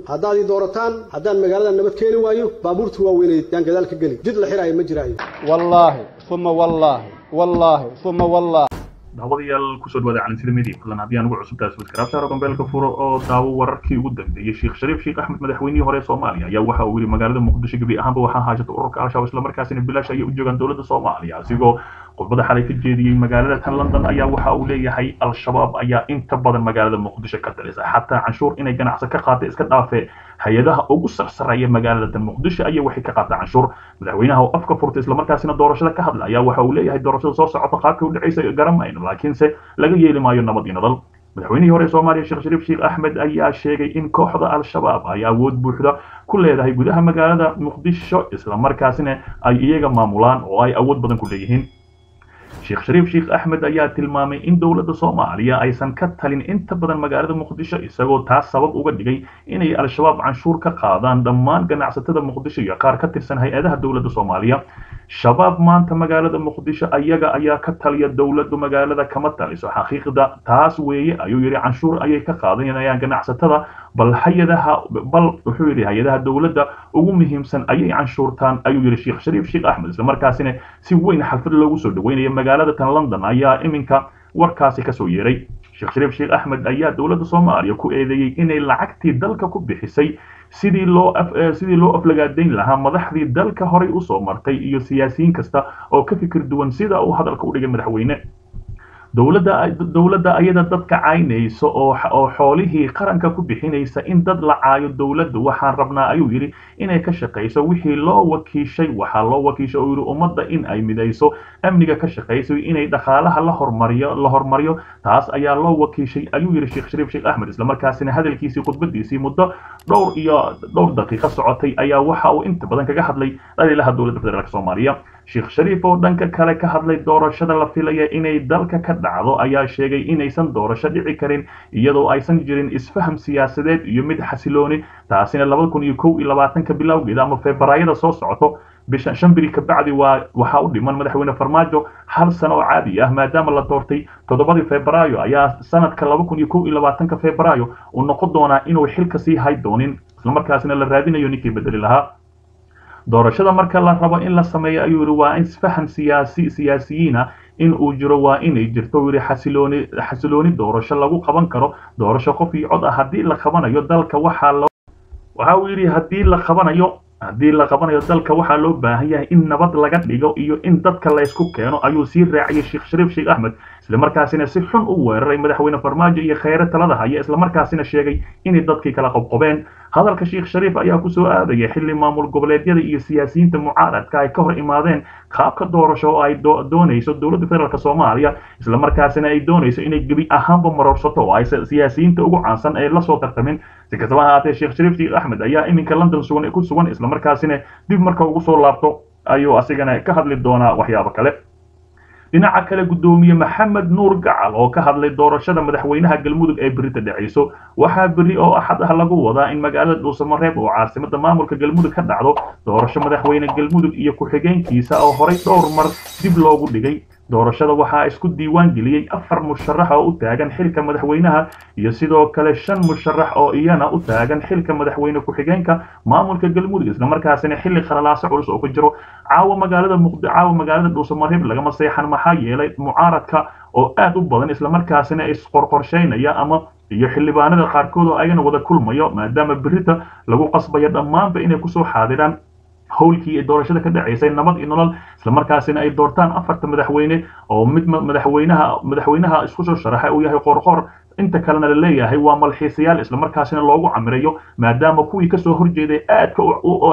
haddaad ii doorataan haddaan magaalada nabad keeni waayo baabuurta waaweyneed yaan gadaal ka geli jid la xiraayo ma jiraayo wallaahi uma wallaahi wallaahi uma wallaahi daawadayaal kusoo dhawaada calantina media fadlan haddii aan ugu cusub tahay subscribe gombeelka furo oo daawo wararkii ugu dambeeyey sheekh shariif sheekh axmed madaxweynihii hore ee soomaaliya ayaa waxa uu yidhi magaalada muqdisho gebi ahaanba waxaa haashata ururka al-shabaab islamarkaasina bilaash ayay u joogaan dowladda soomaaliya asigoo khudbada xalay ka jeediyey magaalada tan london ayaa waxa uu leeyahay al-shabaab ayaa inta badan magaalada muqdisho ka talisa xataa canshuur inay ganacsi ka qaata iska dhaafe hay-adaha ugu sarsareeya magaalada tan muqdisho ayaa waxay ka qaataa canshuur madaxweynaha oo afka furtay islamarkaasina doorashada ka hadla ayaa waxa uu leeyahay doorashada soo socota qaabkii u dhacaysa garamayno laakiinse laga yeeli maayo nabad iyo nadal madaxweynihii hore ee soomaaliya sheekh shariif sheekh axmed ayaa sheegay in kooxda al-shabaab ay awood buuxda ku leedahay gudaha magaalada muqdisho islamarkaasina ay iyaga maamulaan oo ay awood badan ku leeyihiin sheekh shariif sheekh axmed ayaa tilmaamay in dowladda soomaaliya aysan ka talin inta badan magaalada muqdisho isagoo taas sabab uga dhigay inay al-shabaab canshuur ka qaadaan dhammaan ganacsatada muqdisho iyo qaar ka tirsan hay-adaha dowladda soomaaliya shabaab maanta magaalada muqdisho ayaga ayaa ka taliya dowladdu magaalada kama taliso xaqiiqda taas weeye ayuu yidhi canshuur ayay ka qaadanayaan ganacsatada bal hay-adaha bal wuxuu yidhi hay-adaha dowladda ugu muhiimsan ayay canshuurtaan ayuu yidhi sheekh shariif sheekh axmed islamarkaasina si weyn xalfad loogu soo dhaweynaya magaalada tan london ayaa iminka warkaasi kasoo yeeray sheekh shariif sheekh axmed ayaa dowladda soomaaliya ku eedeeyey inay lacagtii dalka ku bixisay sidii loo sidii loo aflagaadayn lahaa madaxdii dalka horay usoo martay iyo siyaasiyiin kasta oo ka fikir duwan sida uu hadalka u dhigay madaxweyne dowladda dowladda ayada dadka caynaysa oo oo xoolihii qaranka ku bixinaysa in dad la caayo dowladdu waxaan rabnaa ayuu yidhi inay ka shaqayso wixii loo wakiishay waxaa loo wakiishay oo yidhi ummadda in ay midayso amniga ka shaqayso inay dhaqaalaha la hormariyo la hormariyo taas ayaa loo wakiishay ayuu yidhi sheekh shariif sheekh axmed islamarkaasina hadalkiisii khudbadiisii muddo dhowr iyo dhowr daqiiqo socotay ayaa waxa uu inta badan kaga hadlay dhaliilaha dowladda federaalk soomaaliya sheekh shariif oo dhanka kale ka hadlay doorashada la filaya inay dalka ka dhacdo ayaa sheegay inaysan doorasho dhici karin iyadoo aysan jirin isfaham siyaasadeed iyo mid xasilooni taasina labada kun iyo kow iyo labaatanka bilowgeeda ama febraayada soo socoto bisha shan biri ka bacdi waa waxaa u dhiman madaxweyne farmaajo hal sano oo caadi ah maadaama la doortay toddobadii febraayo ayaa sanadka laba kun iyo kow iyo labaatanka febraayo uu noqon doonaa inuu xilka sii hay doonin islamarkaasina la raadinayo ninkii bedeli lahaa doorashada marka la rabo in la sameeyo ayuu yidhi waa isfahan siyaasi siyaasiyiina in uu jiro waa inay jirto yidhi xasilooni xasilooni doorasho lagu qaban karo doorasho qof iyo cod ah haddii la qabanayo dalka waxaa loo waxa uu yidhi haddii la qabanayo haddii la qabanayo dalka waxaa loo baahan yahay in nabad laga dhigo iyo in dadka la ysku keeno ayuu sii raaciyay sheekh shariif sheekh axmed islamarkaasina si xun u weeraray madaxweyne farmaajo iyo kheyre talada haya islamarkaasina sheegay inay dadkii kala qobqobeen hadalka sheekh shariif ayaa kusoo aadaya xilli maamul goboleedyada iyo siyaasiyiinta mucaaradka ay ka hor imaadeen qaabka doorasho oo ay doonayso dowladda federaalk soomaaliya islamarkaasina ay doonayso inay gebi ahaanba marorsato oo ay siyaasiyiinta ugu caansan ee lasoo tartamin si kastaba ahaatee sheekh shariif sheekh axmed ayaa iminka london sugan ku sugan islamarkaasina dib marka ugu soo laabto ayuu asigana ka hadli doonaa waxyaabo kale dhinaca kale guddoomiye maxamed nuur gacal oo ka hadlay doorashada madaxweynaha galmudug ee berita dhacayso waxaa berri oo axad ah lagu wadaa in magaalada dhuusamareeb oo caasimada maamulka galmudug ka dhacdo doorasho madaxweyne galmudug iyo ku-xigeenkiisa oo horay dhowr mar dib loogu dhigay doorashada waxaa isku diiwaan geliyey afar musharax oo u taagan xilka madaxweynaha iyo sidoo kale shan musharax oo iyana u taagan xilka madaxweyne ku-xigeenka maamulka galmudug islamarkaasina xilli khalalaaso culus oo ka jiro caawa magaalada muqdi caawa magaalada dhuusamareeb lagama seexan maxaa yeelay mucaaradka oo aad u badan islamarkaasina isqorqorshaynaya ama iyo xildhibaanada qaarkood oo ayagana wada kulmayo maadaama berita lagu qasbayo dhammaanba inay kusoo xaadiraan howlkii ee doorashada ka dhacaysay nabad iyo nolol islamarkaasina ay doortaan afarta madaxweyne oo mid madaxweynaha madaxweynaha isku soo sharaxa uu yahay qorqor inta kalena la leeyahay waa malxiisayaal islamarkaasina loogu camirayo maadaama kuwii kasoo horjeeday aadka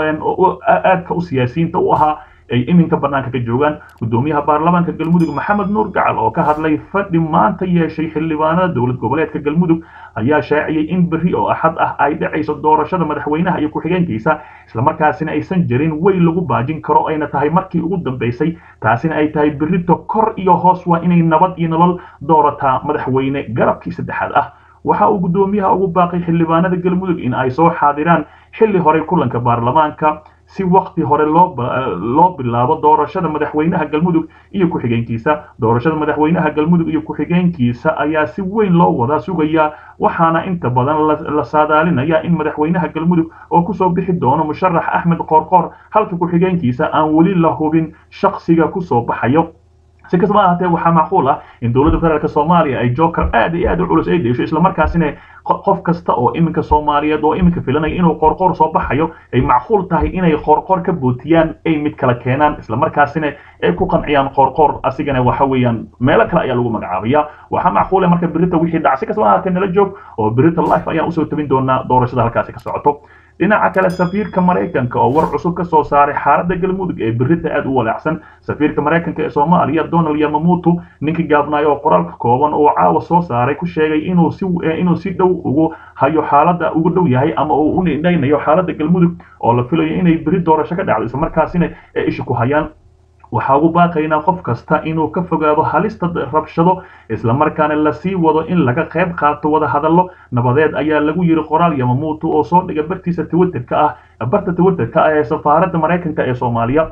aadka u siyaasiyiinta u ahaa ay iminka banaanka ka joogaan guddoomiyaha baarlamaanka galmudug maxamed nuur gacal oo ka hadlay fadhi maanta yeeshay xildhibaanada dowlad goboleedka galmudug ayaa shaaciyey in berri oo axad ah ay dhacayso doorashada madaxweynaha iyo ku-xigeenkiisa islamarkaasina aysan jirin wey lagu baajin karo ayna tahay markii ugu dambaysay taasina ay tahay berrito kor iyo hoos waa inay nabad iyo nolol doorataa madaxweyne garabkii saddexaad ah waxa uu guddoomiyaha ugu baaqay xildhibaanada galmudug in ay soo xaadiraan xilli horey kulanka baarlamaanka si waqti hore loo loo bilaabo doorashada madaxweynaha galmudug iyo ku-xigeenkiisa doorashada madaxweynaha galmudug iyo ku-xigeenkiisa ayaa si weyn loo wada sugayaa waxaana inta badan la saadaalinaya in madaxweynaha galmudug oo kusoo bixi doono musharax axmed qoorqoor halka ku-xigeenkiisa aan weli la hubin shaksiga kusoo baxayo si kastaba ahaatee waxaa macquul ah in dowladda federaalk soomaaliya ay joker aad iyo aad u culus ay deesho islamarkaasina qof kasta oo iminka soomaaliyeed oo iminka filanaya inuu qoorqoor soo baxayo ay macquul tahay inay qoorqoor ka bootiyaan ay mid kala keenaan islamarkaasina ay ku qanciyaan qoorqoor asigana waxa weeyaan meelo kale ayaa lagu magacaabaya waxaa macquula marka berita wixii dhac si kastaba ahaatee nala joog oo berita life ayaan usoo tabin doonaa doorashada halkaasi ka socoto dhinaca kale safiirka maraykanka oo war cusub ka soo saaray xaaladda galmudug ee berita aad u walaacsan safiirka maraykanka ee soomaaliya donald yamamutu ninkii gaabnaayo oo qoraalka kooban oo caawa soo saaray ku sheegay inuu si inuu si dhow ugu hayo xaaladda ugu dhow yahay ama uu u nidhaynayo xaaladda galmudug oo la filayo inay beri doorasho ka dhacdo islamarkaasina ay isha ku hayaan waxaa ugu baaqaynaa qof kasta inuu ka fogaado halista rabshado islamarkaana lasii wado in laga qayb qaato wada hadallo nabadeed ayaa lagu yiri qoraal yamamuutu oo soo dhiga bartiisa twitterka ah barta twitterka ah ee safaaradda maraykanka ee soomaaliya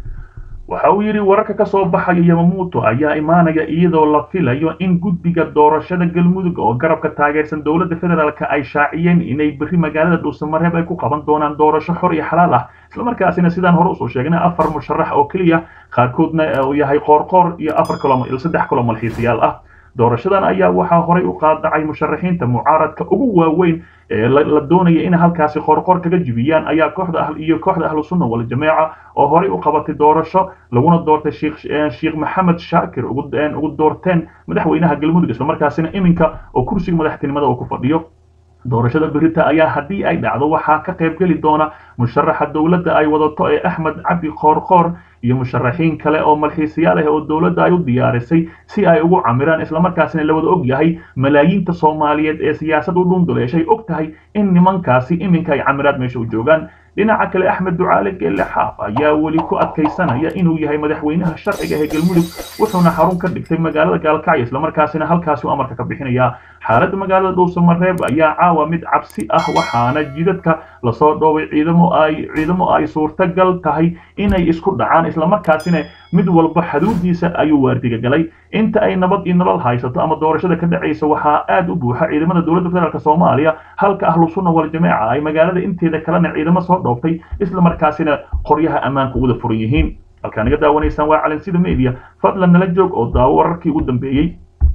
waxa uu yidhi wararka ka soo baxaya yamamuuto ayaa imaanaya iyadoo la filayo in guddiga doorashada galmudug oo garabka taageersan dowladda federaalk ay shaaciyeen inay berri magaalada dhuusamareeb ay ku qaban doonaan doorasho xor iyo xalaal ah islamarkaasina sidaan hore usoo sheegnay afar musharax oo keliya qaarkoodna uu yahay qoorqoor iyo afar kalo saddex kalo malxiisayaal ah doorashadan ayaa waxaa horay u qaadacay musharaxiinta mucaaradka ugu waaweyn ee la doonaya in halkaasi qoorqoor kaga jibiyaan ayaa kooxda ah iyo kooxda ahlu sunna wal jameeca oo horay u qabatay doorasho laguna doortay sheekh sheekh maxamed shaakir ugu ugu doorteen madaxweynaha galmudug islamarkaasina iminka oo kursiga madaxtinimada uu ku fadhiyo doorashada berita ayaa haddii ay dhacdo waxaa ka qayb geli doona musharaxa dowladda ay wadato ee axmed cabdi qoorqoor iyo musharaxiin kale oo malxiisayaal ah oo dowladda ay u diyaarisay si ay ugu camiraan islamarkaasina la wada og yahay malaayiinta soomaaliyeed ee siyaasad u dhunduleeshay og tahay in nimankaasi iminka ay camiraad meesha u joogaan dhinaca kale axmed ducaale geelle xaaf ayaa weli ku adkaysanaya inuu yahay madaxweynaha sharciga ee galmudug wuxuuna xarun ka dhigtay magaalada gaalkacyo islamarkaasina halkaasi amarka ka bixinaya xaaladda magaalada dhuusamareeb ayaa caawa mid cabsi ah waxaana jidadka lasoo dhoobay ciidamo ay ciidamo ay suurtagal tahay inay isku dhacaan islamarkaasina mid walba xaduudiisa ayuu waardiga galay inta ay nabad iyo nolol haysato ama doorashada ka dhacaysa waxaa aad u buuxa ciidamada dowladda federaalk soomaaliya halka ahlu sunna wal jameeca ay magaalada inteeda kalena ciidamo soo dhooftay islamarkaasina qoryaha ammaanka uwada furan yihiin halkaa naga daawanaysaan waa calansida media fadlan nala joog oo daawo wararkii ugu dambeeyey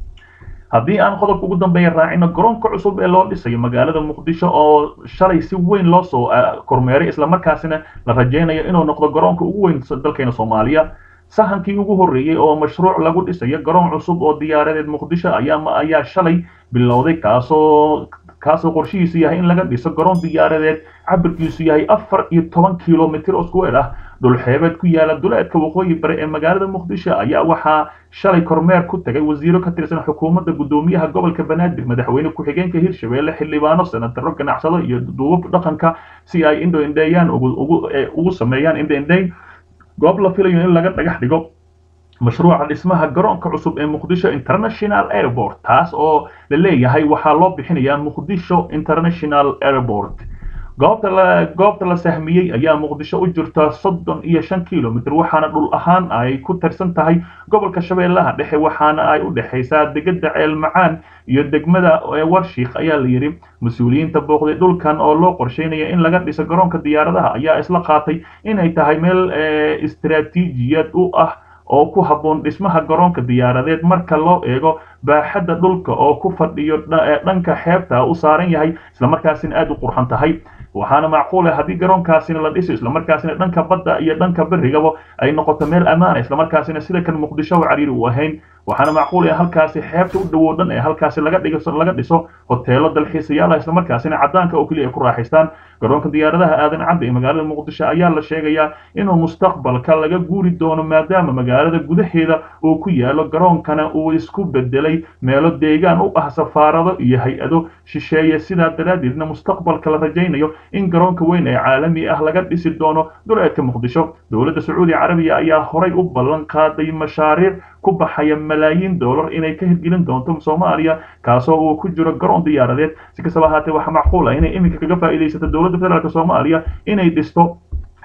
haddii aan qodobka ugu dambeeya raacino garoonka cusub ee loo dhisayo magaalada muqdisho oo shalay si weyn loo soo kormeeray islamarkaasina la rajaynayo inuu noqdo garoonka ugu weyn dalkeena soomaaliya sahankii ugu horreeyey oo mashruuc lagu dhisayo garoon cusub oo diyaaradeed muqdisho ayaa ayaa shalay bilowday kaasoo kaasoo qorshihiisu yahay in laga dhiso garoon diyaaradeed cabirkiisu yahay afar iyo toban kilomitr oo square ah dhulxeebeed ku yaala duleedka waqooyi bari ee magaalada muqdisho ayaa waxaa shalay kormeer ku tagay wasiiro ka tirsan xukuumadda guddoomiyaha gobolka banaadir madaxweyne ku-xigeenka hirshabelle xildhibaano senataro ganacsado iyo duubab dhaqanka si ay indho indheeyaan ugu sameeyaan indho indheyn goob la filayo in laga dhagax dhigo mashruuca dhismaha garoonka cusub ee muqdisho international airport taas oo la leeyahay waxaa loo bixinayaa muqdisho international airport goobta la goobta la sahmiyey ayaa muqdisho u jirta soddon iyo shan kilomitr waxaana dhul ahaan ay ku tirsan tahay gobolka shabeellaha dhexe waxaana ay u dhexaysaa degada ceel macaan iyo degmada warshiik ayaa la yidhi mas-uuliyiinta booqday dhulkan oo loo qorsheynaya in laga dhiso garoonka diyaaradaha ayaa isla qaatay inay tahay meel istaraatiijiyad u ah oo ku habboon dhismaha garoonka diyaaradeed marka loo eego baaxadda dhulka oo ku fadhiyo dhanka xeebta u saaran yahay islamarkaasina aad u qurxan tahay waxaana macquula haddii garoonkaasina la dhiso islamarkaasina dhanka badda iyo dhanka berigaba ay noqoto meel ammaana islamarkaasina sida kan muqdisho cariiri u ahayn waxaana macquul in halkaasi xeebta u dhowow dhan ee halkaasi laga dhigo laga dhiso hoteelo dalxiisayaal islamarkaasina cadaanka oo keliya ay ku raaxaystaan garoonka diyaaradaha aadan cadda ee magaalada muqdisho ayaa la sheegayaa inuu mustaqbalka laga guuri doono maadaama magaalada gudaheeda uu ku yaalo garoonkana uu isku bedelay meelo deegaan u ah safaarado iyo hay-ado shisheeye sidaa daraaddeedna mustaqbalka la rajaynayo in garoonka weyn ee caalami ah laga dhisi doono duleedka muqdisho dowladda sacuudi carabiya ayaa horay u ballan qaaday mashaariic ku baxaya malaayiin dollar inay ka hirgelin doonto soomaaliya kaasoo uu ku jiro garoon diyaaradeed si kastaba ahaatee waxaa macquul ah inay iminka kaga faa'iidaysato dowladda federaalk soomaaliya inay dhisto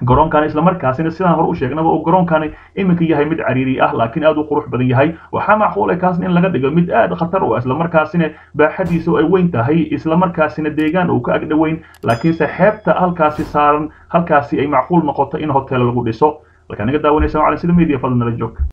garoonkan islamarkaasina sidaan hore u sheegnaba uu garoonkani iminka yahay mid cariiri ah laakiin aad u qurux badan yahay waxaa macquul ah kaasna in laga dhigo mid aad khatar u ah islamarkaasina baaxadiisu ay weyn tahay islamarkaasina deegaan uu ka agdhoweyn laakiinse xeebta halkaasi saaran halkaasi ay macquul noqoto in hotel lagu dhiso halkaa naga daawanaysa macalin sida media fadlan nala joog